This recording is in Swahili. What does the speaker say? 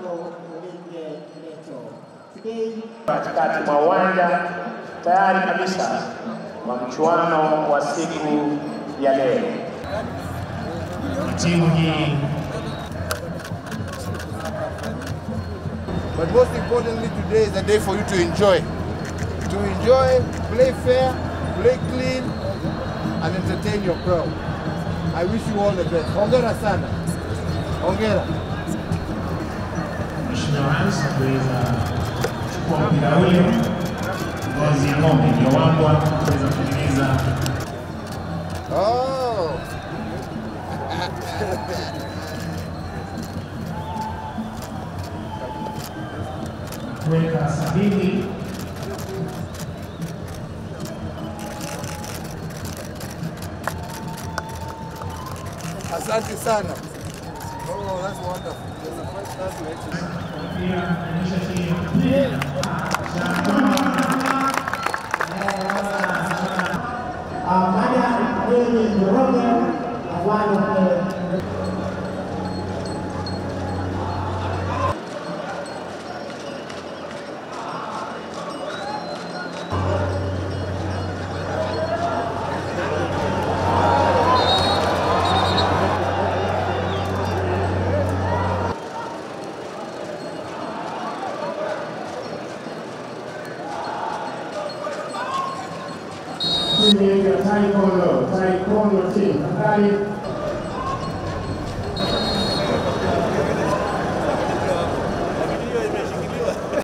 katikati mwa uwanja tayari kabisa wa mchuano wa siku ya leo. Timu hii But most importantly, today is a day for you to enjoy. To enjoy, play fair, play clean, and entertain your crowd. I wish you all the best. Hongera sana. Hongera. Mheshimiwa Rais kuweza kuchukua mpira ule, ngozi ya ng'ombe iliyowambwa kuweza kutengeneza Oh. kuweka sabini Asante sana. Oh, that's wonderful. That's the first time we actually- pia kuonyesha timu timu ya taekwondo taekwondo team tafadhali